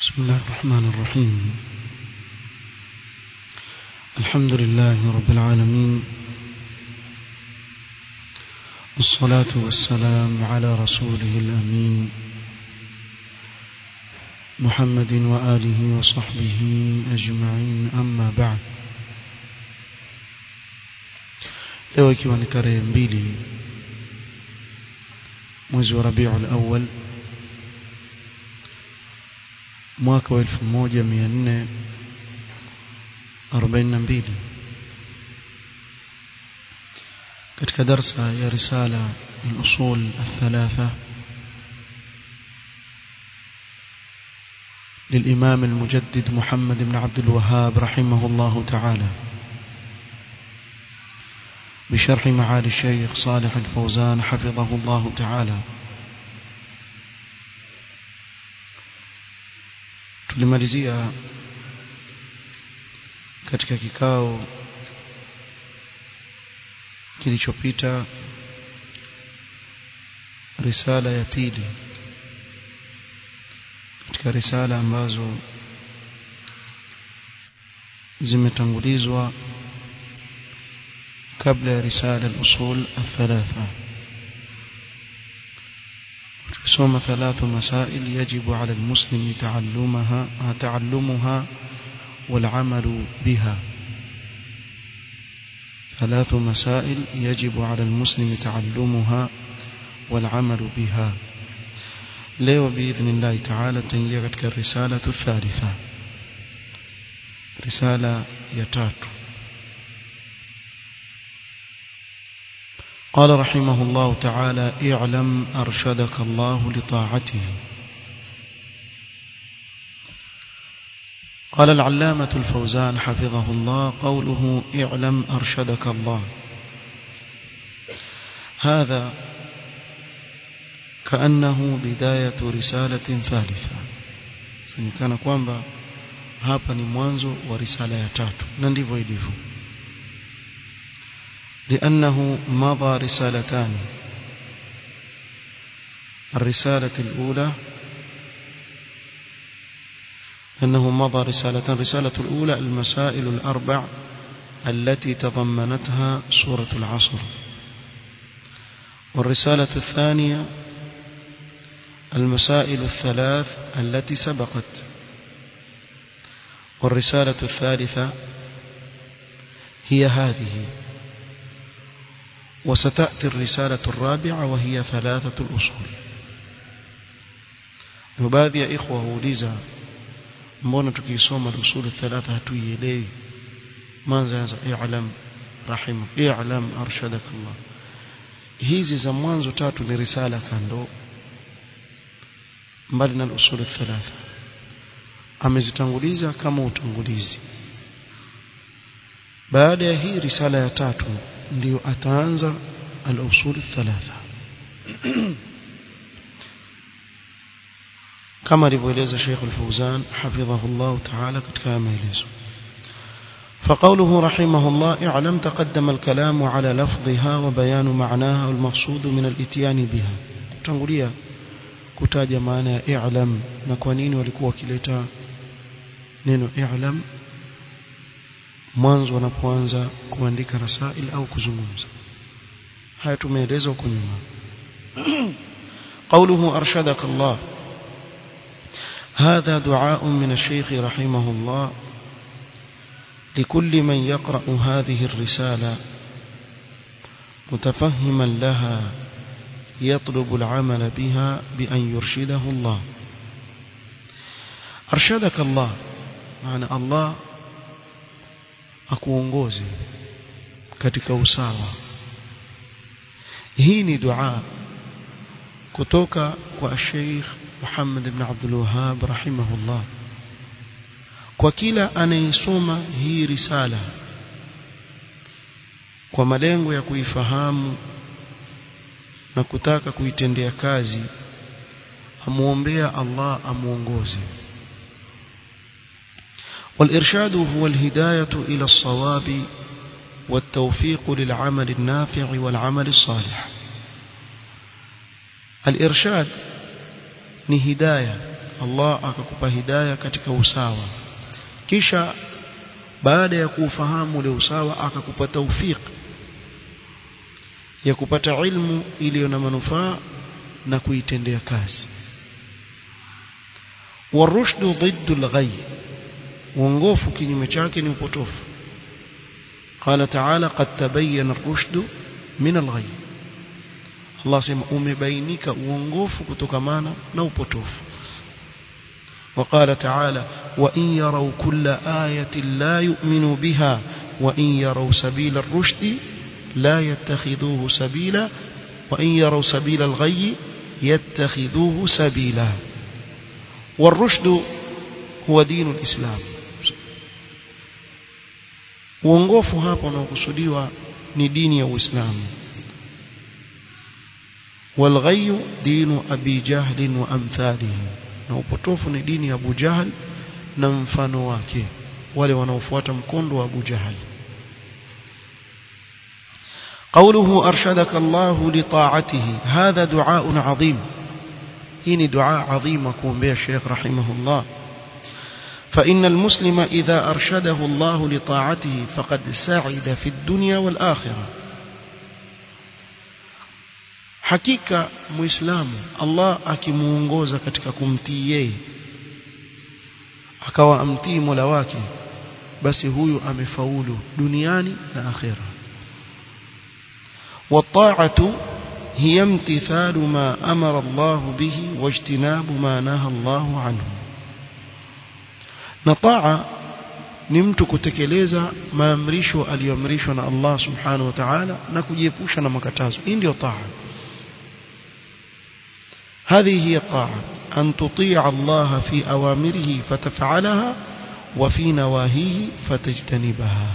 بسم الله الرحمن الرحيم الحمد لله رب العالمين والصلاة والسلام على رسوله الأمين محمد وآله وصحبه أجمعين أما بعد leo ikiwa ni tarehe mbili mwezi wa rabiul awal mwaka wa elfu moja mia nne arobaini na mbili katika darsa ya risala الأصول الثلاثة للإمام المجدد محمد بن عبد الوهاب رحمه الله تعالى بشرح معالي الشيخ صالح الفوزان حفظه الله تعالى tulimalizia katika kikao kilichopita risala ya pili katika risala ambazo zimetangulizwa kabla ya risala al-usul الثلاثه ثم ثلاث مسائل يجب على المسلم تعلمها تعلمها والعمل بها ثلاث مسائل يجب على المسلم تعلمها والعمل بها leo باذن الله تعالى تنجي katika الرساله الثالثه رساله ya tatu قال رحمه الله تعالى اعلم أرشدك الله لطاعته قال العلامة الفوزان حفظه الله قوله اعلم أرشدك الله هذا كأنه بداية رسالة ثالثة كان kwamba hapa ni mwanzo wa risala ya tatu na ndivyo ilivyo لأنه مضى رسالتان الرسالة الأولى أنه مضى رسالتان الرسالة الأولى المسائل الأربع التي تضمنتها سورة العصر والرسالة الثانية المسائل الثلاث التي سبقت والرسالة الثالثة هي هذه وستأتي الرسالة الرابعة وهي ثلاثة الأصول وبعض يا إخوة هوليزا mbona tukisoma usul thalatha hatuielewi manza anza i'lam rahim i'lam arshadak Allah hizi za mwanzo tatu ni risala kando mbali na usul thalatha amezitanguliza kama utangulizi baada ya hii risala ya tatu ndio ataanza al-usul thalatha kama alivyoeleza Sheikh Al-Fauzan hafidhahu Allah ta'ala katika maelezo فقوله رحمه الله اعلم تقدم الكلام على لفظها وبيان معناها والمقصود من الاتيان بها tangulia kutaja maana ya i'lam na kwa nini walikuwa wakileta neno i'lam mwanzo wanapoanza kuandika rasail au kuzungumza haya tumeeleza huko nyuma قوله أرشدك الله هذا دعاء من الشيخ رحمه الله لكل من يقرأ هذه الرسالة متفهما لها يطلب العمل بها بأن يرشده الله أرشدك الله معنى الله akuongoze katika usawa hii ni dua kutoka kwa Sheikh Muhammad ibn Abdul Wahhab rahimahullah kwa kila anayesoma hii risala kwa malengo ya kuifahamu na kutaka kuitendea kazi amuombea Allah amuongoze والإرشاد هو الهداية إلى الصواب والتوفيق للعمل النافع والعمل الصالح الإرشاد ni hidaya Allah akakupa hidayah katika usawa kisha baada ya kuufahamu ule usawa akakupa tawfik ya kupata ilmu iliyo na manufaa na kuitendea kazi warushdu ضد الغي uongofu kinyume chake ni upotofu قال تعالى قد تبين الرشد من الغي Allah sema umebainika uongofu kutokamana na upotofu وقال تعالى وإن يروا كل آية لا يؤمنوا بها وإن يروا سبيل الرشد لا يتخذوه سبيلا وإن يروا سبيل الغي يتخذوه سبيلا والرشد هو دين الإسلام uongofu hapa unaokusudiwa ni dini ya Uislamu والغي دين أبي جهل وأمثاله na upotofu ni dini ya Abu Jahl na mfano wake wale wanaofuata mkondo wa Abu Jahl قوله أرشدك الله لطاعته هذا دعاء عظيم إني دعاء عظيم أكون به الشيخ رحمه الله فإن المسلم إذا أرشده الله لطاعته فقد سعد في الدنيا والآخرة hakika muislamu Allah akimuongoza katika kumtii yeye akawa amtii Mola wake basi huyu amefaulu duniani na akhera والطاعة هي امتثال ما أمر الله به واجتناب ما نهى الله عنه نطاعة ni mtu kutekeleza maamrisho aliyoamrishwa na Allah subhanahu wa ta'ala na kujiepusha na makatazo hii ndio taa هذه هي الطاعة أن تطيع الله في أوامره فتفعلها وفي نواهيه فتجتنبها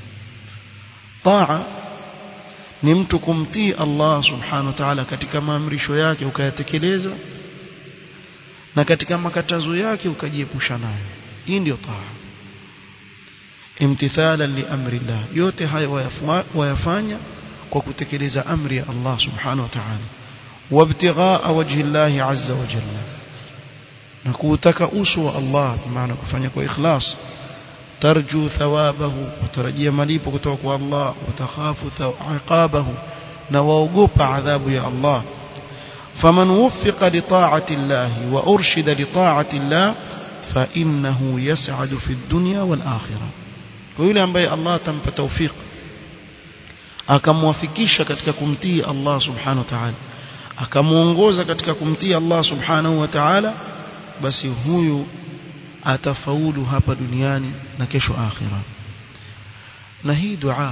طاعة ni mtu kumtii Allah subhanahu wa ta'ala katika maamrisho yake ukayatekeleza na katika makatazo yake ukajiepusha nayo hii ndio taa imtithalan li amri Allah yote haya wayafanya kwa kutekeleza amri ya Allah subhanahu wa ta'ala وابتغاء وجه الله عز وجل نكوتك أسوى الله بمعنى كفانيك وإخلاص ترجو ثوابه وترجي مليبك توقع الله وتخاف عقابه نووقوب عذاب يا الله فمن وفق لطاعة الله وأرشد لطاعة الله فإنه يسعد في الدنيا والآخرة ويقول أنبي الله تنب توفيق akamwafikisha katika kumtii Allah subhanahu wa ta'ala akamuongoza katika kumtii Allah subhanahu wa ta'ala basi huyu atafaulu hapa duniani na kesho akhira na hii dua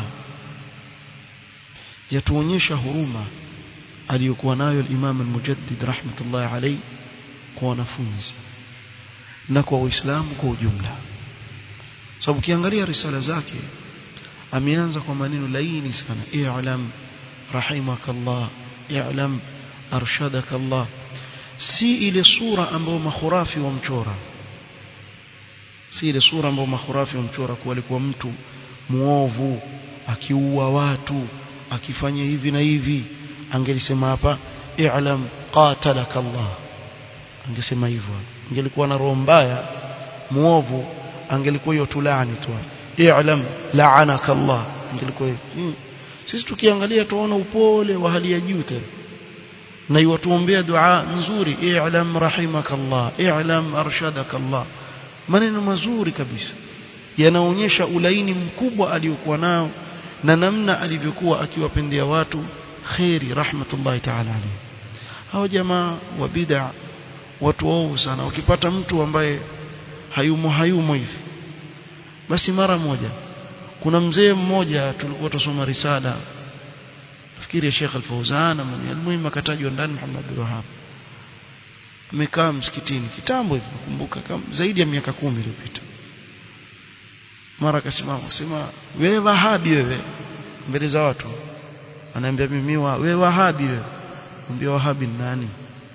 yatuonyesha huruma aliyokuwa nayo al-Imam al-Mujaddid rahmatullahi alayhi kwa wanafunzi na kwa Uislamu kwa ujumla sababu ukiangalia risala zake ameanza kwa maneno laini sana i'lam rahimakallah i'lam arshadaka Allah si ile sura ambayo makhurafi wamchora si ile sura ambayo makhurafi wamchora kuwa alikuwa mtu muovu akiua watu akifanya hivi na hivi angelisema hapa i'lam qatalaka Allah angesema hivyo angelikuwa na roho mbaya muovu angelikuwa hiyo tulani tu i'lam la'anaka Allah angelikuwa hmm. sisi tukiangalia tuona upole wa hali ya juu tena na iwatuombea dua nzuri i'lam rahimakallah i'lam arshadakallah maneno mazuri kabisa yanaonyesha ulaini mkubwa aliyokuwa nao na namna alivyokuwa akiwapendea watu khairi rahmatullahi ta'ala alayhi hao jamaa wa bid'a watu wao sana ukipata mtu ambaye hayumo hayumo hivi basi mara moja kuna mzee mmoja tulikuwa tusoma risala nafikiri Sheikh Al-Fauzan almuhimu akatajwa ndani Muhammad bin Wahhab amekaa msikitini kitambo hivi nakumbuka kama zaidi ya miaka kumi iliyopita mara akasimama akasema wewe wahabi wewe mbele za watu anaambia mimi wa wewe wahabi wewe mwambie wahabi ni nani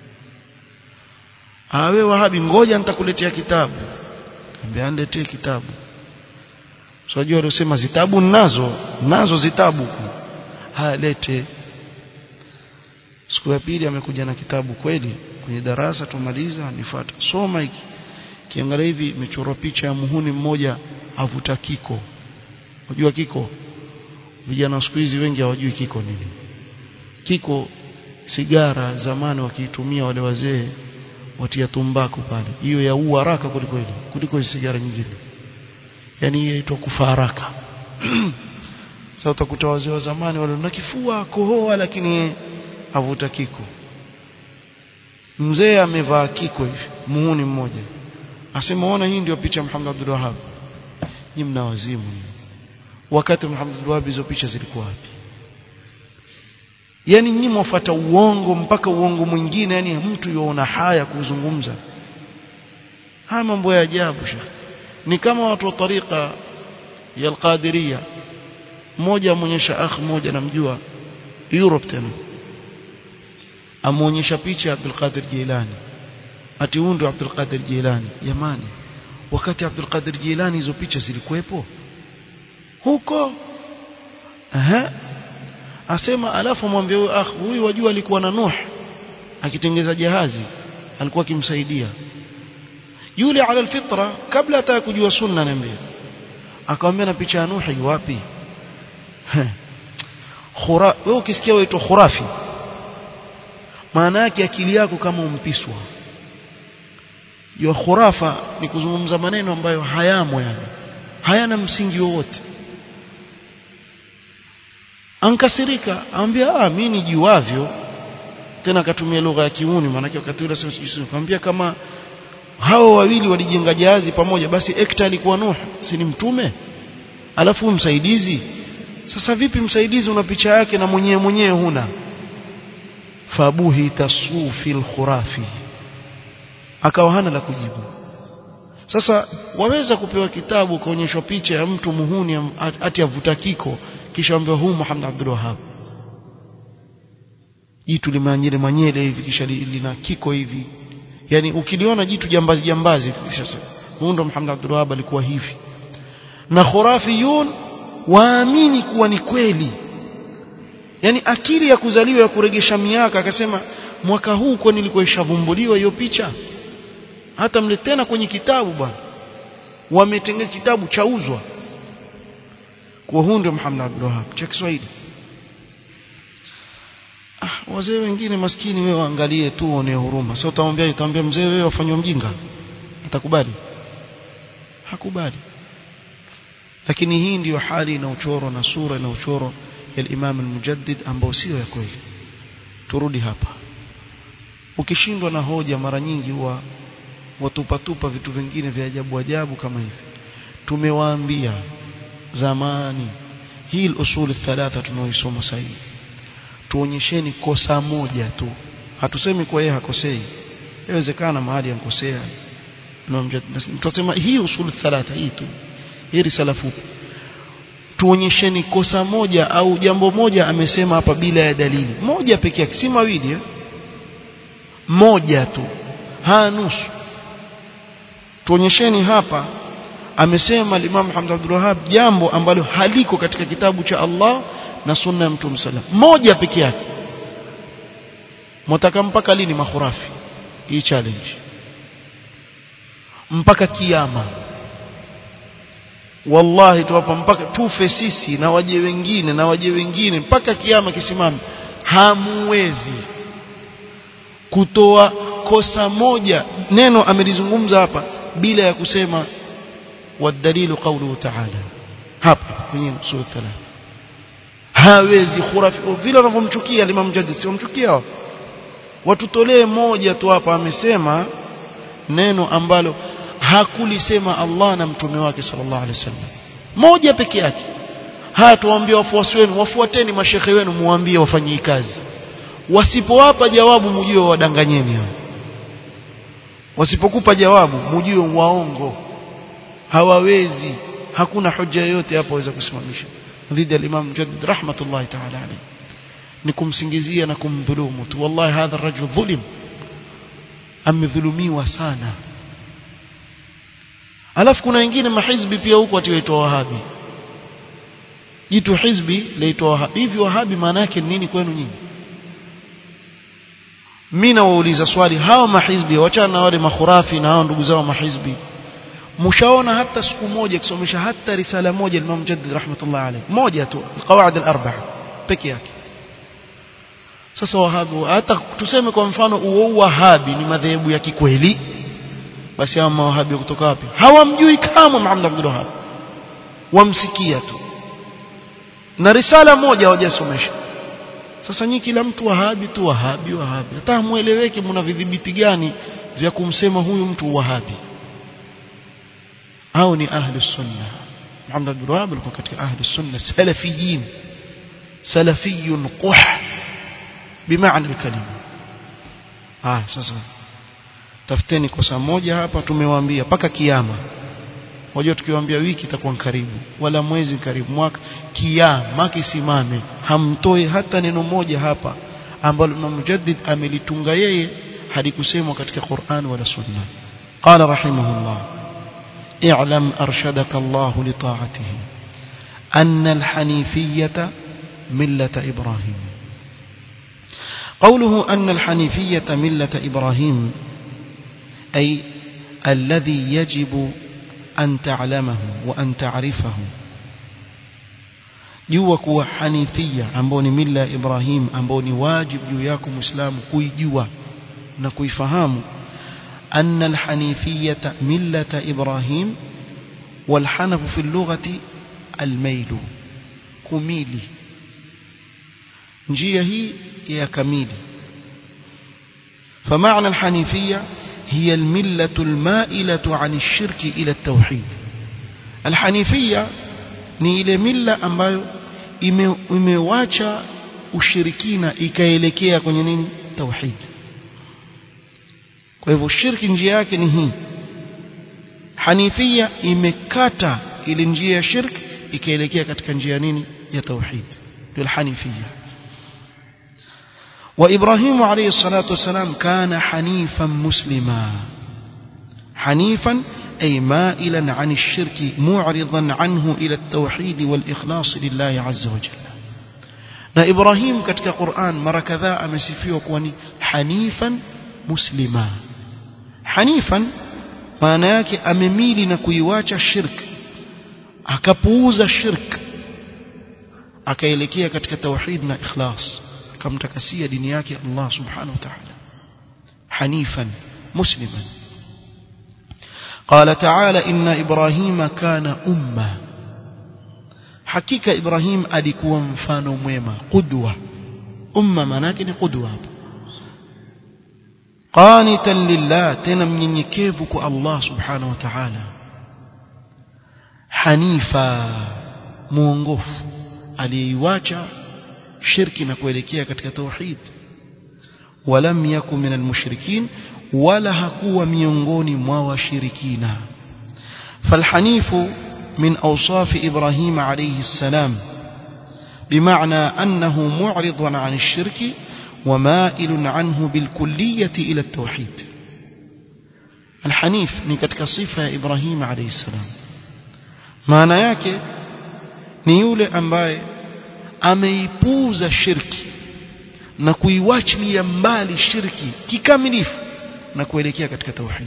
ah wewe wahabi ngoja nitakuletea kitabu ambia aniletee kitabu Unajua so, waliosema zitabu nazo nazo zitabu haya lete siku ya pili amekuja na kitabu kweli kwenye darasa tumaliza nifuata soma hiki kiangalia hivi imechorwa picha ya muhuni mmoja avuta kiko unajua kiko vijana siku hizi wengi hawajui kiko nini kiko sigara zamani wakiitumia wale wazee watia tumbaku pale hiyo ya ua haraka kuliko ile kuliko sigara nyingine yani hiyo inaitwa kufa haraka sasa utakuta wazee wa zamani wale na kifua kohoa lakini avuta kiko mzee amevaa kiko hivi muhuni mmoja asema ona hii ndio picha Muhammad Abdul Wahhab ni mna wazimu wakati Muhammad Abdul Wahhab hizo picha zilikuwa wapi yani nyinyi mwafuata uongo mpaka uongo mwingine yani mtu yuona haya kuzungumza haya mambo ya ajabu shekhi ni kama watu wa tariqa ya al-Qadiriyya mmoja amuonyesha akh mmoja namjua Europe tena amuonyesha picha ya Abdul Qadir Jilani ati huyu ndio Abdul Qadir Jilani jamani wakati Abdul Qadir Jilani hizo picha zilikuwepo huko aha asema alafu mwambie huyu akh huyu wajua alikuwa na Nuh akitengeza jahazi alikuwa akimsaidia yule ala alfitra kabla hata kujua sunna niambia akamwambia na picha ya Nuh wapi khura wewe ukisikia waitwa khurafi maana yake akili yako kama umpiswa ya khurafa ni kuzungumza maneno ambayo hayamo yani hayana msingi wowote ankasirika ambia ah mimi nijuavyo tena akatumia lugha ya kiuni maana wakati ule sasa sijui akamwambia kama hao wawili walijenga jahazi pamoja basi ekta alikuwa Nuh si ni mtume alafu msaidizi sasa vipi msaidizi una picha yake na mwenyewe mwenyewe huna fabuhi tasufi alkhurafi akawa hana la kujibu sasa waweza kupewa kitabu kaonyeshwa picha ya mtu muhuni ati avuta kiko kisha ambaye huu Muhammad Abdul Wahhab jitu limanyele manyele hivi kisha lina kiko hivi yani ukiliona jitu jambazi jambazi sasa huyu ndo Muhammad Abdul Wahhab alikuwa hivi na khurafiyun waamini kuwa ni kweli yani akili ya kuzaliwa ya kuregesha miaka akasema mwaka huu kwa nilikuwa ishavumbuliwa hiyo picha hata mletena kwenye kitabu bwana wametengeza kitabu chauzwa kwa huu ndio Muhammad Abdul Wahhab cha Kiswahili ah wazee wengine maskini wewe waangalie tu uone huruma sasa utamwambia utamwambia mzee wewe wafanywa mjinga atakubali hakubali lakini hii ndiyo hali na uchoro na sura na uchoro ya Imam al-Mujaddid ambao sio ya kweli turudi hapa ukishindwa na hoja mara nyingi huwa watupatupa vitu vingine vya ajabu ajabu kama hivi tumewaambia zamani hii usul thalatha tunaoisoma sasa tuonyesheni kosa moja tu hatusemi kwa yeye hakosei inawezekana mahali ankosea tutasema hii usul thalatha hii tu hii risala fupi tuonyesheni kosa moja au jambo moja amesema hapa bila ya dalili moja pekee yake si mawili eh? moja tu ha nusu tuonyesheni hapa amesema Imam Muhammad Abdul Wahhab jambo ambalo haliko katika kitabu cha Allah na sunna ya Mtume sallam moja pekee yake mtaka mpaka lini makhurafi hii challenge mpaka kiyama wallahi tuwapa mpaka tufe sisi na waje wengine na waje wengine mpaka kiyama kisimame hamuwezi kutoa kosa moja neno amelizungumza hapa bila ya kusema wadalilu qawluhu ta'ala hapa kwenye sura 3 hawezi khurafi vile wanavyomchukia Imam Mujaddid si wamchukia watutolee moja tu hapa amesema neno ambalo hakulisema Allah na mtume wake sallallahu alaihi wasallam moja peke yake haya tuwaambie wafuasi wenu wafuateni mashekhe wenu muambie wafanyie kazi wasipowapa jawabu mjue wadanganyeni hao wasipokupa jawabu mjue waongo hawawezi hakuna hoja yoyote hapo waweza kusimamisha dhidi ya Imam Mujaddid rahmatullahi ta'ala alayhi ni kumsingizia na kumdhulumu tu wallahi hadha rajul dhulim amedhulumiwa sana alafu kuna wengine mahizbi pia huko atiwaitwa wahabi jitu hizbi laitwa wahabi hivi wahabi maana yake nini kwenu nyinyi mimi nawauliza swali hao mahizbi wachana na wale makhurafi na hao ndugu zao mahizbi mshaona hata siku moja kusomesha hata risala moja Imam Mujaddid rahmatullah alayhi moja tu alqawaid al-arba'a peke yake sasa wahabi hata tuseme kwa mfano uo wahabi ni madhehebu ya kikweli basi hao mawahabi kutoka wapi hawamjui kama Muhammad Abdul Wahhab wamsikia tu na risala moja hawajasomesha sasa nyinyi kila mtu wahabi tu wahabi wahabi hata mueleweke mna vidhibiti gani vya kumsema huyu mtu wahabi au ni ahli sunna Muhammad Abdul Wahhab alikuwa katika ahli sunna salafiyin salafiyun quh bimaana alkalima ah sasa tafuteni kosa moja hapa tumewaambia paka kiyama wajua tukiwaambia wiki itakuwa karibu wala mwezi karibu mwaka kiyama kisimame hamtoi hata neno moja hapa ambalo Imam Mujaddid amelitunga yeye hadi kusemwa katika Qur'an wala Sunna qala rahimahullah i'lam arshadaka Allah li ta'atihi anna al-hanifiyyah millat Ibrahim قوله أن الحنيفية ملة إبراهيم أي الذي يجب أن تعلمه وأن تعرفه jua kuwa hanifia ambao ni mila ya Ibrahim ambao ni wajibu juu yako Muislamu kuijua na kuifahamu anna alhanifiyata millata Ibrahim walhanafu fi lughati almailu kumili njia hii ya kamili فمعنى الحنيفية هي الملة المائلة عن الشرك إلى التوحيد الحنيفية ni ile mila ambayo ime, imewacha ushirikina ikaelekea kwenye nini tauhid kwa hivyo shirki njia yake ni hii hanifia imekata ile njia ya shirki ikaelekea katika njia nini ya tauhid ndio hanifia وإبراهيم عليه الصلاة والسلام كان حنيفا مسلما حنيفا أي مائلا عن الشرك معرضا عنه إلى التوحيد والإخلاص لله عز وجل na Ibrahim katika Qur'an mara kadhaa amesifiwa kuwa ni hanifan muslima hanifan maana yake amemili na kuiwacha shirk akapuuza shirk akaelekea katika tauhid na ikhlas akamtakasia dini yake Allah subhanahu wa ta'ala hanifan musliman قال تعالى إن إبراهيم كان أمة حقيقة إبراهيم alikuwa mfano mwema qudwa umma manake ni qudwa qanitan lillah tena mnyenyekevu kwa Allah subhanahu wa ta'ala hanifa muongofu aliyeiacha shirki na kuelekea katika tauhid walam yakun minal mushrikin wala hakuwa miongoni mwa washirikina falhanifu من أوصاف إبراهيم عليه السلام بمعنى أنه معرض عن الشرك ومائل عنه بالكلية إلى التوحيد الحنيف نكتك صفة إبراهيم عليه السلام معنى yake ni yule ambaye ameipuuza shirki na kuiwachilia mbali shirki kikamilifu na kuelekea katika tauhid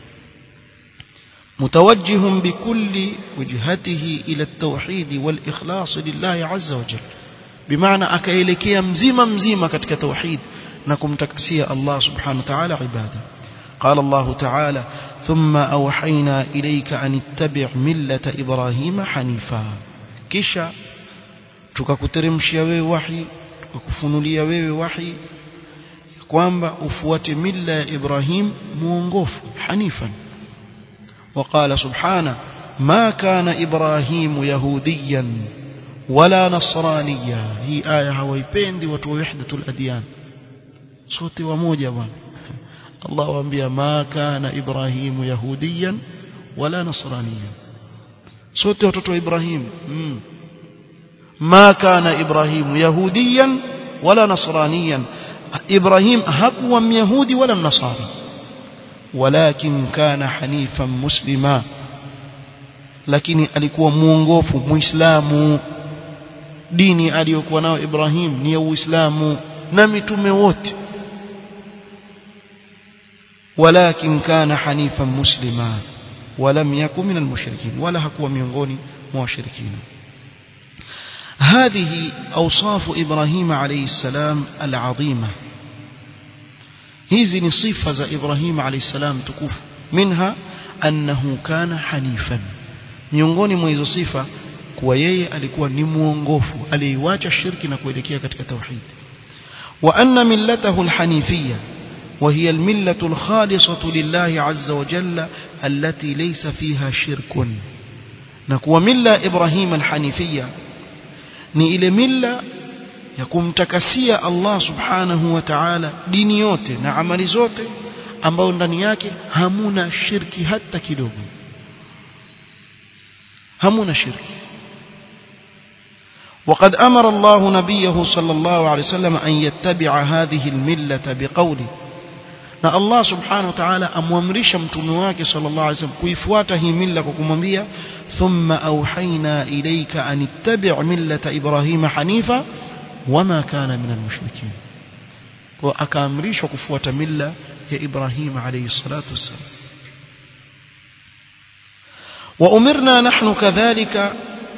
متوجه بكل وجهته إلى التوحيد والإخلاص لله عز وجل بمعنى أكيلكي مزيما مزيما كتك توحيد نكم تكسي الله سبحانه وتعالى عباده قال الله تعالى ثم أوحينا إليك أن اتبع ملة إبراهيم حنيفا كشا tukakuteremshia wewe wahi tukakufunulia wewe wahi kwamba ufuate mila ya Ibrahim muongofu hanifan وقال سبحانه ما كان إبراهيم يهوديا ولا نصرانيا هي آية hawaipendi watu wa wahdatul adyan sote wamoja bwana Allah waambia ma kana Ibrahimu yahudiyan wala nasraniyan sote watoto wa Ibrahim mm. ma kana Ibrahimu yahudiyan wala nasraniyan Ibrahim hakuwa myahudi wala mnasari ولكن كان حنيفا مسلما lakini alikuwa muongofu muislamu dini aliyokuwa nayo Ibrahim ni ya Uislamu na mitume wote ولكن كان حنيفا مسلما ولم يكن من المشركين ولا hakuwa miongoni mwa washirikina هذه أوصاف إبراهيم عليه السلام العظيمة hizi ni sifa za Ibrahim alayhi salam tukufu minha annahu kana hanifan miongoni mwa hizo sifa kuwa yeye alikuwa ni muongofu aliiacha shirki na kuelekea katika tauhid wa anna millatahu alhanifiyya وهي الملة الخالصة لله عز وجل التي ليس فيها شرك نكوى ملة إبراهيم الحنيفية ni ile mila ya kumtakasia Allah subhanahu wa ta'ala dini yote na amali zote ambao ndani yake hamuna shirki hata kidogo hamuna shirki وقد أمر الله نبيه صلى الله عليه وسلم أن يتبع هذه الملة بقوله na Allah subhanahu wa ta'ala amwamrisha mtume wake sallallahu alaihi wasallam kuifuata hii mila kwa kumwambia thumma auhaina ilayka an ittabi' millata ibrahima hanifa wama kana minal mushrikin kwa akaamrishwa kufuata mila ya Ibrahim alayhi salatu wassalam وأمرنا نحن كذلك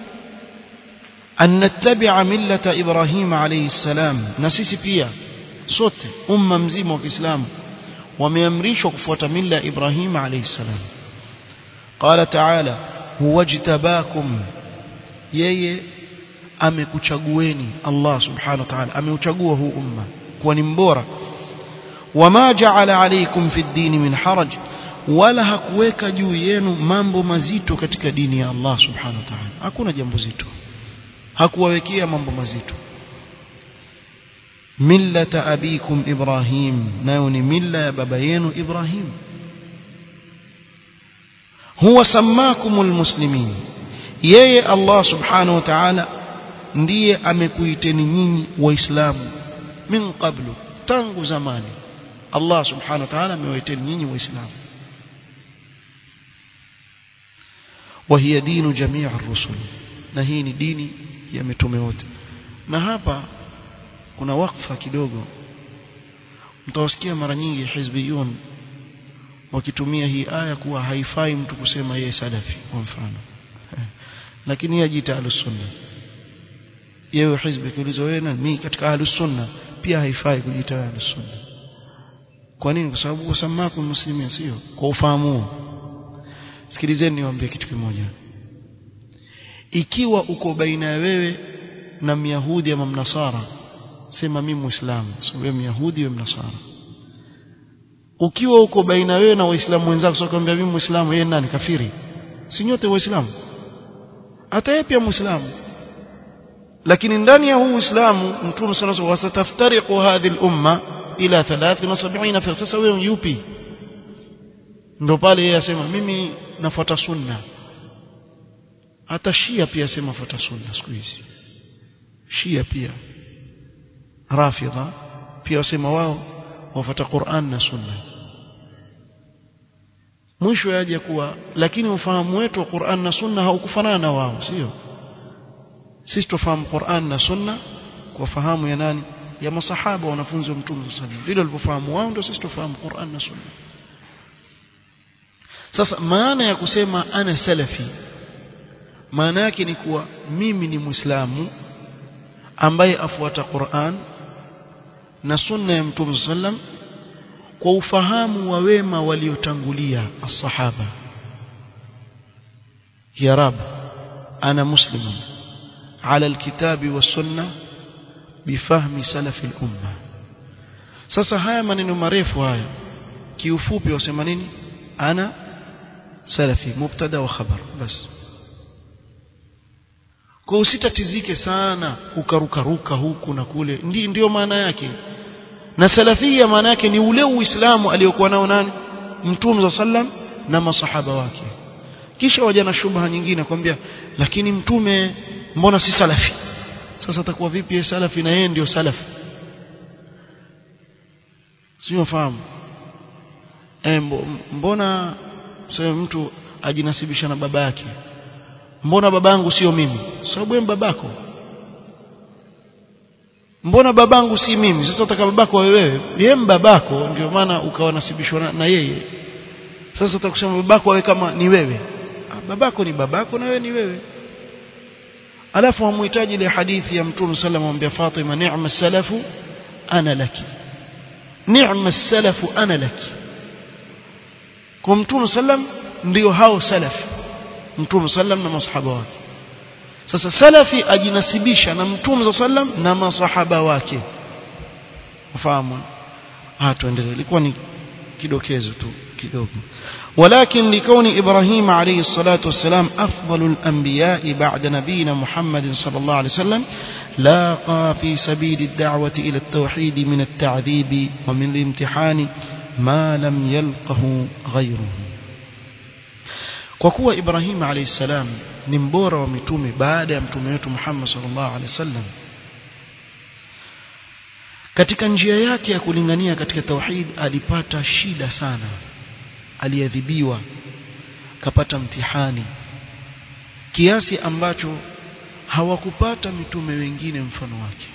أن نتبع ملة إبراهيم عليه السلام نسيسي pia sote umma mzima wa Kiislamu wameamrishwa kufuata mila Ibrahim alayhi salam قال تعالى هو اجتباكم yeye amekuchagueni Allah subhanahu wa ta'ala ameuchagua huu umma kuwa ni mbora wama ja'ala alaykum fi ad-din min haraj wala hakuweka juu yenu mambo mazito katika dini ya Allah subhanahu wa ta'ala hakuna jambo zito hakuwawekea mambo mazito millata abikum ibrahim nayo ni milla ya baba yenu ibrahim huwa sammakumul muslimin yeye Allah subhanahu wa ta'ala ndiye amekuiteni nyinyi waislamu min qablu tangu zamani Allah subhanahu wa ta'ala amewaiteni nyinyi waislamu وهي دين جميع الرسل na hii ni dini ya mitume wote na hapa kuna wakfa kidogo mtawasikia mara nyingi hizbiyun wakitumia hii aya kuwa haifai mtu kusema yeye salafi kwa mfano lakini yeye ajiita ahlus-sunna yeye hizbi kuuliza wewe na mimi katika ahlus-sunna pia haifai kujiita ahlus-sunna kwa nini kwa sababu wasamaku muslimin sio kwa ufahamu sikilizeni niwaambie kitu kimoja ikiwa uko baina ya wewe na myahudi ama mnasara sema mimi muislamu so wewe myahudi wewe mnasara ukiwa uko baina wewe na waislamu wenzako sio kwambia mimi muislamu yeye nani kafiri si nyote waislamu hata yeye pia muislamu lakini ndani ya huu uislamu mtume sallallahu alayhi wasallam wasataftariqu hadhihi al-umma ila 73 fi sasa wewe yupi ndo pale yeye asema mimi nafuata sunna hata shia pia asema fuata sunna siku hizi shia pia rafidha pia wasema wao wafuata Qur'an na sunna mwisho yaje kuwa lakini ufahamu wetu wa Qur'an na sunna haukufanana na wao sio sisi tufahamu Qur'an na sunna kwa fahamu ya nani ya masahaba wanafunzi wa mtume sallallahu alaihi wasallam vile walivyofahamu wao ndio sisi tufahamu Qur'an na sunna sasa maana ya kusema ana salafi maana yake ni kuwa mimi ni muislamu ambaye afuata Qur'an na sunna ya Mtume sallam kwa ufahamu wa wema waliotangulia as-sahaba ya rab ana muslimun ala alkitabi was-sunna bifahmi salafi al-umma sasa haya maneno marefu haya kiufupi wasema nini ana salafi mubtada wa khabar basi kwa usitatizike sana ukarukaruka huku na kule ndi ndio maana yake na salafia maana yake ni ule uislamu aliyokuwa nao nani mtume za sallam na masahaba wake kisha waja na shubha nyingine kwambia lakini mtume mbona si salafi sasa atakuwa vipi yeye salafi na yeye ndio salafi sio fahamu e, mbona sema mtu ajinasibisha na baba yake mbona babangu sio mimi sababu wewe babako mbona babangu si mimi sasa utaka babako wewe yeye babako ndio maana ukawa nasibishwa na, na yeye sasa utakusema babako awe kama ni wewe babako ni babako na wewe ni wewe alafu hamhitaji ile hadithi ya mtume sallam amwambia Fatima ni'ma salafu ana laki ni'ma salafu ana laki kwa mtume sallam ndio hao salaf mtume sallam na masahaba wake sasa salafi ajinasibisha na mtume sallam na masahaba wake ufahamu ah tuendelee ilikuwa ni kidokezo tu kidogo ولكن لكون إبراهيم عليه الصلاة والسلام أفضل الأنبياء بعد نبينا محمد صلى الله عليه وسلم لاقى في سبيل الدعوة إلى التوحيد من التعذيب ومن الامتحان ما لم يلقه غيره kwa kuwa Ibrahim alayhi salam ni mbora wa mitume baada ya mtume wetu Muhammad sallallahu alaihi wasallam katika njia yake ya kulingania katika tauhid alipata shida sana aliadhibiwa kapata mtihani kiasi ambacho hawakupata mitume wengine mfano wake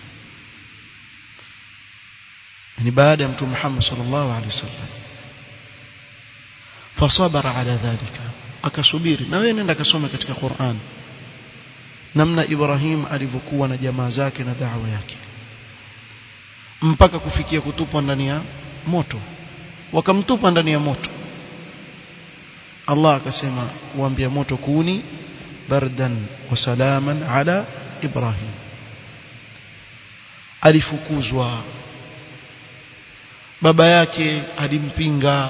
ni baada ya mtume Muhammad sallallahu alaihi wasallam fasabara ala dhalika akasubiri na wewe nenda kasome katika Qur'an namna Ibrahim alivyokuwa na jamaa zake na da'wa yake mpaka kufikia kutupwa ndani ya moto wakamtupa ndani ya moto Allah akasema waambia moto kuni bardan wa salaman ala Ibrahim alifukuzwa baba yake alimpinga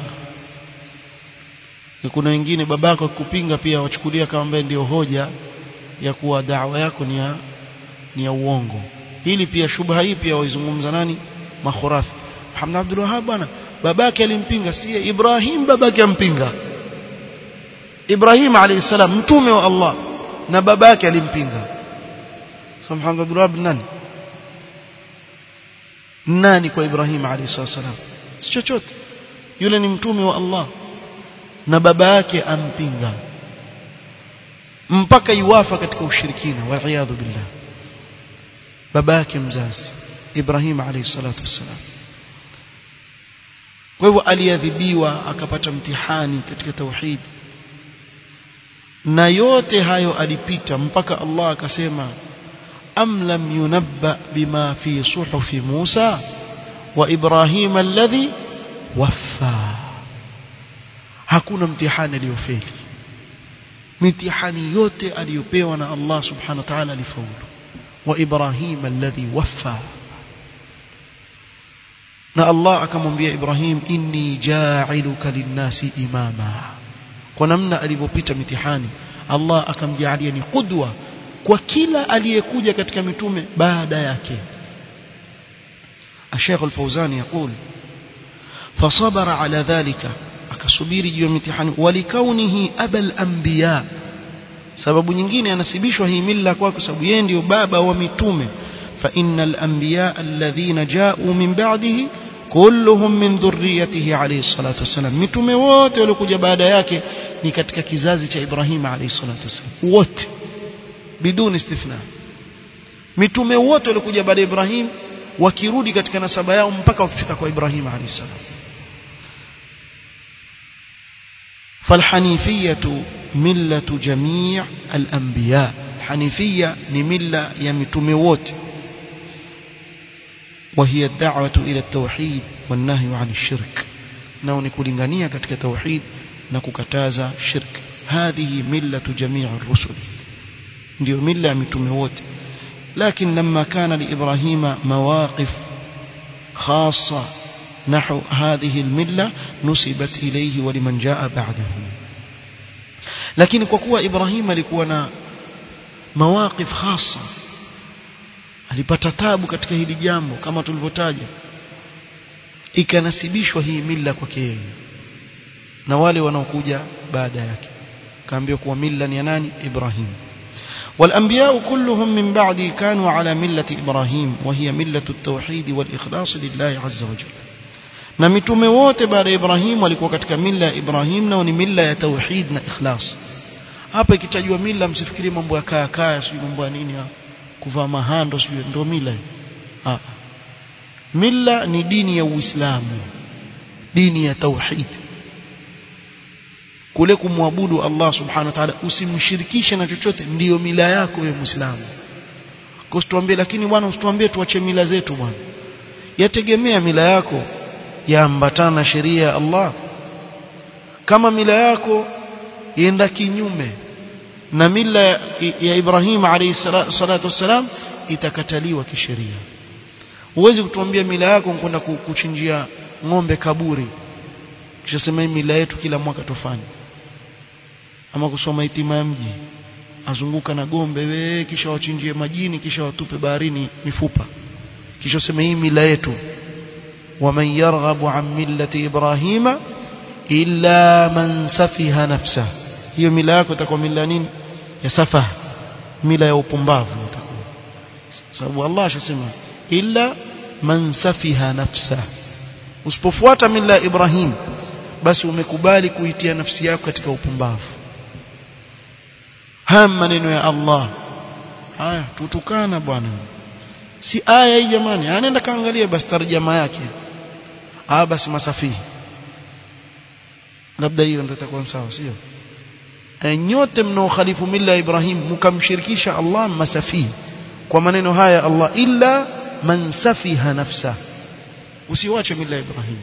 kuna wengine babako akikupinga pia wachukulia kama ambaye ndio hoja ya kuwa dawa yako ni ya ni ya uongo hili pia shubha hii pia waizungumza nani makhurafi Muhammad Abdul Wahhab bwana babake alimpinga si Ibrahim babake ampinga Ibrahim alayhi salam mtume wa Allah na babake alimpinga so Muhammad Abdul Wahhab nani nani kwa Ibrahim alayhi salam si chochote yule ni mtume wa Allah na baba yake ampinga mpaka iwafa katika ushirikina wal billah baba yake mzazi Ibrahim alayhi salatu wassalam kwa hivyo aliadhibiwa akapata mtihani katika tauhid na yote hayo alipita mpaka Allah akasema am lam yunabba bima fi suhufi Musa wa Ibrahim alladhi waffa hakuna mtihani aliyofeli mitihani yote aliyopewa na Allah subhanahu wa ta'ala alifaulu wa Ibrahim alladhi waffa na Allah akamwambia Ibrahim inni ja'iluka linnasi imama kwa namna alivyopita mitihani Allah akamjaalia ni qudwa kwa kila aliyekuja katika mitume baada yake الشيخ الفوزاني يقول فصبر على ذلك akasubiri juu ya mitihani walikaunihi abal anbiya sababu nyingine anasibishwa hii mila kwa sababu yeye ndio baba wa mitume fa innal anbiya alladhina ja'u min ba'dihi kulluhum min dhurriyyatihi alayhi salatu wasalam mitume wote waliokuja baada yake ni katika kizazi cha Ibrahim alayhi salatu wasalam wote biduni istithna mitume wote waliokuja baada ya Ibrahim wakirudi katika nasaba yao mpaka wakifika kwa Ibrahim alayhi salam فالحنيفية ملة جميع الأنبياء حنيفية نملة يمتموت وهي الدعوة إلى التوحيد والنهي عن الشرك نوني كولينغانية كتك توحيد نكوكتازا شرك هذه ملة جميع الرسل ndio mila ya mitume wote lakini لما كان لإبراهيم مواقف خاصة نحو هذه الملة نسبت إليه ولمن جاء بعده لكن kwa إبراهيم alikuwa na mawaqif khasa alipata tabu katika hili jambo kama tulivyotaja ikanasibishwa hii mila kwake yeye na wale wanaokuja baada yake kaambiwa kuwa mila ni ya nani Ibrahim والأنبياء كلهم من بعد كانوا على ملة إبراهيم وهي ملة التوحيد والإخلاص لله عز وجل na mitume wote baada ya Ibrahim walikuwa katika mila ya Ibrahim na ni mila ya tauhid na ikhlas hapa ikitajwa mila msifikiri mambo ya kaya kaya sio mambo ya nini kuvaa mahando sio ndio mila ah milla ni dini ya Uislamu dini ya tauhid kule kumwabudu Allah subhanahu wa ta'ala usimshirikishe na chochote ndiyo mila yako wewe muislamu kwa usituambie lakini bwana usituambie tuache mila zetu bwana yategemea mila yako yaambatana na sheria ya Allah kama mila yako ienda kinyume na mila ya Ibrahim alayhi salatu wassalam itakataliwa kisheria huwezi kutuambia mila yako kwenda kuchinjia ng'ombe kaburi kisha sema mila yetu kila mwaka tufanye ama kusoma itima ya mji azunguka na gombe we kisha wachinjie majini kisha watupe baharini mifupa kisha sema hii mila yetu waman yarghabu an millati ibrahima illa man safiha nafsa hiyo mila yako itakuwa mila nini ya safaha mila ya upumbavu itakuwa sababu Allah ashasema illa man safiha nafsa usipofuata mila ya Ibrahim basi umekubali kuitia nafsi yako katika upumbavu haya maneno ya Allah haya tutukana bwana si aya hii jamani anaenda kaangalia basi tarjama yake ah basi masafihi labda hiyo ndio itakuwa sawa sio e, nyote mnaokhalifu mila ya Ibrahim mkamshirikisha Allah masafihi kwa maneno haya Allah illa man safiha nafsa usiwache mila ya Ibrahim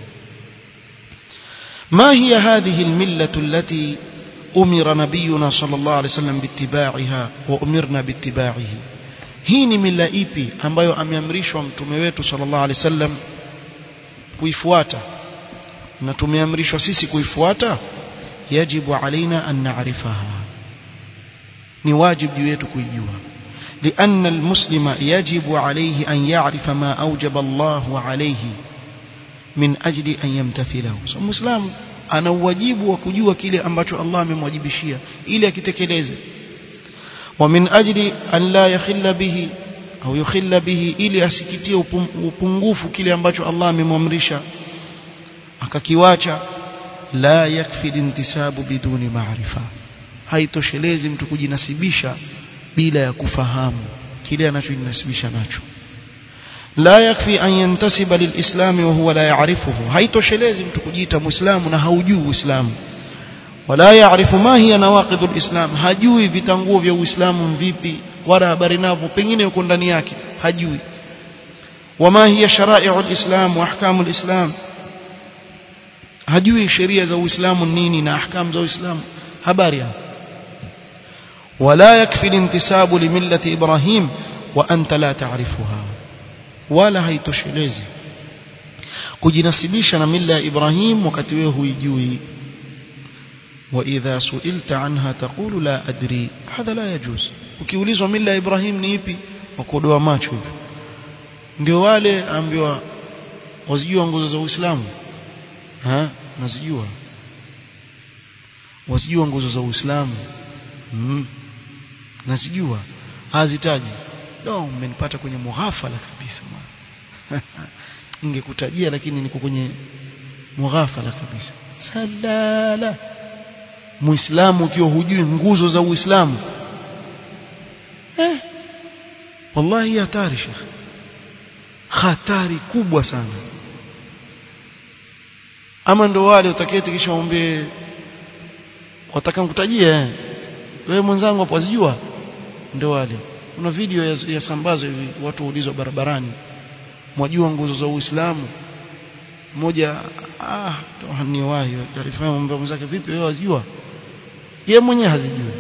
ما هي هذه الملة التي أمر نبينا صلى الله عليه وسلم باتباعها وأمرنا باتباعه hii ni mila ipi ambayo ameamrishwa mtume wetu sallallahu alaihi wasallam kuifuata na tumeamrishwa sisi kuifuata yajibu alaina an na'rifaha ni wajibu juu yetu kuijua لأن المسلم يجب عليه أن يعرف ما أوجب الله عليه من أجل أن يمتثله so, مسلم ana uwajibu wa kujua kile ambacho Allah amemwajibishia ili akitekeleze ومن أجل أن لا يخل به أو يخل به ili asikitie upungufu kile ambacho Allah amemwamrisha akakiwacha la yakfi intisabu biduni maarifa haitoshelezi mtu kujinasibisha bila ya kufahamu kile anachojinasibisha nacho la yakfi an yantasiba lilislam wa huwa la ya'rifuhu haitoshelezi mtu kujiita muislamu na haujui uislamu wala yaarifu ma hiya nawaqidhu alislam hajui vitanguo vya uislamu vipi wala habari navyo pengine yuko ndani yake hajui wama hiya shara'i'u alislam wa ahkamu alislam hajui sheria za uislamu nini na ahkamu za uislamu habari ولا يكفي الانتساب لملة إبراهيم وأنت لا تعرفها ولا haitoshelezi kujinasibisha na mila ya Ibrahim wakati wewe huijui وإذا سئلت عنها تقول لا أدري هذا لا يجوز ukiulizwa mila ya Ibrahim ni ipi wakodoa macho hivi ndio wale ambiwa wazijua nguzo za Uislamu ha nazijua wazijua nguzo za Uislamu mm. nazijua hazitaji no umenipata kwenye mughafala kabisa ningekutajia lakini niko kwenye mughafala kabisa salala muislamu ukiwa hujui nguzo za uislamu eh wallahi hatari shekh hatari kubwa sana ama ndo wale utaketi kisha ombe wataka nikutajie wewe mwenzangu hapo wazijua ndio wale kuna video ya, ya sambazo hivi watu waulizwa barabarani mwajua nguzo za Uislamu mmoja ah ni wahi taarifa mambo mwenzake vipi wewe wazijua yeye mwenyewe hazijui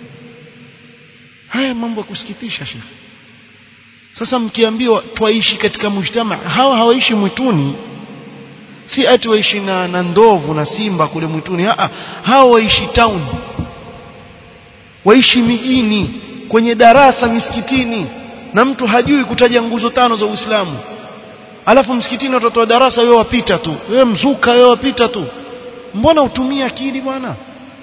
haya mambo ya kusikitisha shekhi sasa mkiambiwa twaishi katika mujtama hawa hawaishi mwituni si ati waishi na, na ndovu na simba kule mwituni Haa, hawa waishi town waishi mijini kwenye darasa misikitini na mtu hajui kutaja nguzo tano za Uislamu alafu msikitini watoto wa darasa wewe wapita tu wewe mzuka wewe wapita tu mbona utumie akili bwana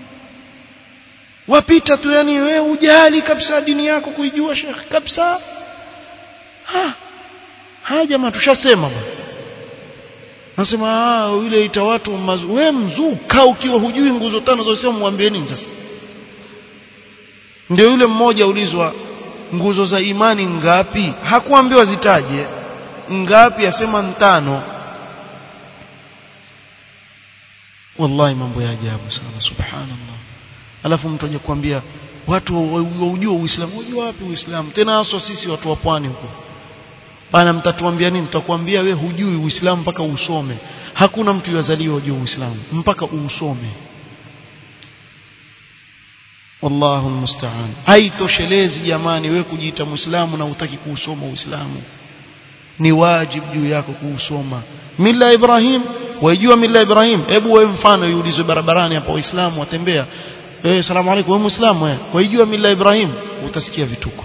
wapita tu yani wewe ujali kabisa dini yako kuijua shekhi kabisa ha haya jamaa tushasema bwana nasema ah yule ita watu mazu wewe mzuka ukiwa hujui nguzo tano za Uislamu mwambie nini sasa ndio yule mmoja ulizwa nguzo za imani ngapi hakuambiwa zitaje ngapi asema ntano wallahi mambo ya ajabu sana subhanallah alafu mtu aje kuambia watu waujua uislamu unajua wapi uislamu tena haswa sisi watu wa pwani huko bana mtatuambia nini tutakwambia we hujui uislamu mpaka usome hakuna mtu yazaliwa hujui uislamu mpaka usome wallahu almusta'an haitoshelezi jamani we kujiita muislamu na utaki kuusoma uislamu ni wajibu juu yako kuusoma mila ibrahim waijua mila ibrahim hebu wewe mfano iulizwe barabarani hapa waislamu watembea eh salamu alaykum wewe muislamu eh waijua mila ibrahim utasikia vituko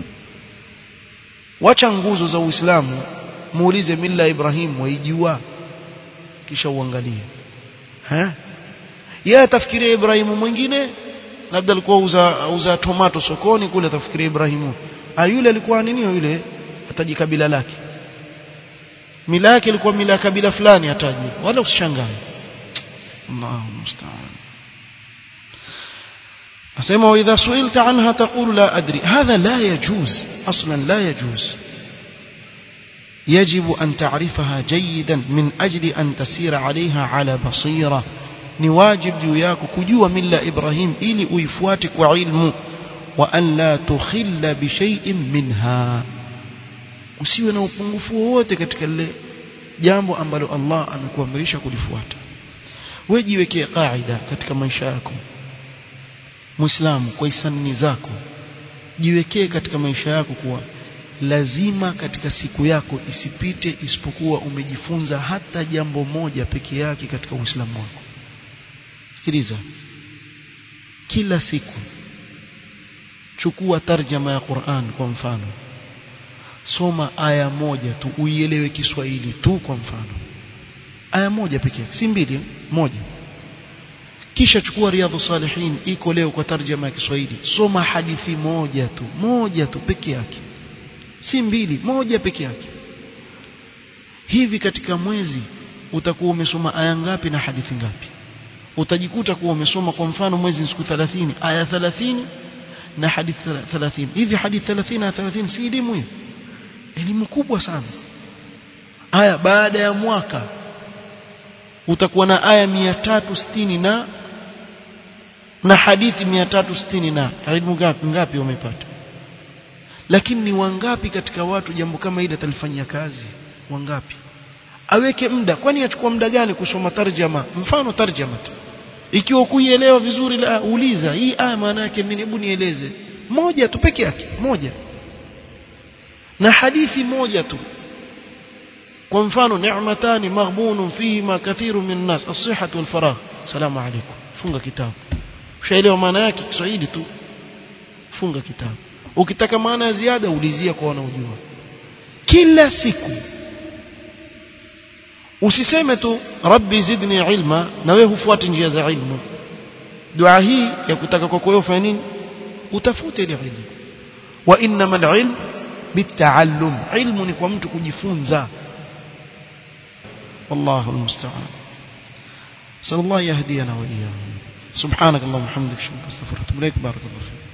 wacha nguzo za uislamu muulize mila ibrahim waijua kisha uangalie eh yeye atafikiria ibrahimu mwingine labda alikuwa uza uza tomato sokoni kule atafikiria ibrahimu ah yule alikuwa nini yule ataji kabila lake mila yake ilikuwa mila ya kabila fulani ataji wala usishangae Allahu musta'an asema واذا سئلت عنها تقول لا ادري هذا لا يجوز اصلا لا يجوز يجب أن تعرفها جيدا من أجل أن تسير عليها على بصيرة ni wajib juu yako kujua mila Ibrahim ili uifuate kwa ilmu wa an la tukhilla bi shay'in minha usiwe na upungufu wowote katika lile jambo ambalo Allah amekuamrisha kulifuata wewe jiwekee kaida katika maisha yako muislamu kwa hisani zako jiwekee katika maisha yako kuwa lazima katika siku yako isipite isipokuwa umejifunza hata jambo moja peke yake katika uislamu wako sikiliza kila siku chukua tarjama ya Qur'an kwa mfano soma aya moja tu uielewe Kiswahili tu kwa mfano aya moja pekee si mbili moja kisha chukua riadhu salihin iko leo kwa tarjama ya Kiswahili soma hadithi moja tu moja tu peke yake si mbili moja peke yake hivi katika mwezi utakuwa umesoma aya ngapi na hadithi ngapi utajikuta kuwa umesoma kwa mfano mwezi siku 30 aya 30 na hadithi 30 hivi hadithi 30 na 30 si elimu hiyo elimu kubwa sana aya baada ya mwaka utakuwa na aya 360 na na hadithi 360 na elimu ngapi ngapi umepata lakini ni wangapi katika watu jambo kama hili atalifanyia kazi wangapi aweke muda kwani achukua muda gani kusoma tarjama mfano tarjama tu ikiwa kuielewa vizuri la uliza hii aya maana yake nini hebu nieleze moja tu peke yake moja na hadithi moja tu kwa mfano ni'matani maghbunun fihima kathiru min nas as-sihhatu wal faragh salamu alaykum funga kitabu ushaelewa maana yake Kiswahili tu funga kitabu ukitaka maana ya ziada ulizia kwa wanaojua kila siku usiseme tu rabbi zidni ilma na wewe hufuati njia za ilmu dua hii ya kutaka kwako wewe ufanye nini utafute ile ilmu wa innamal ilm bitaallum ilmu ni kwa mtu kujifunza والله المستعان صلى الله يهدينا وإياهم سبحانك اللهم وبحمدك اشهد ان لا اله الا انت استغفرك واتوب اليك بارك الله فيك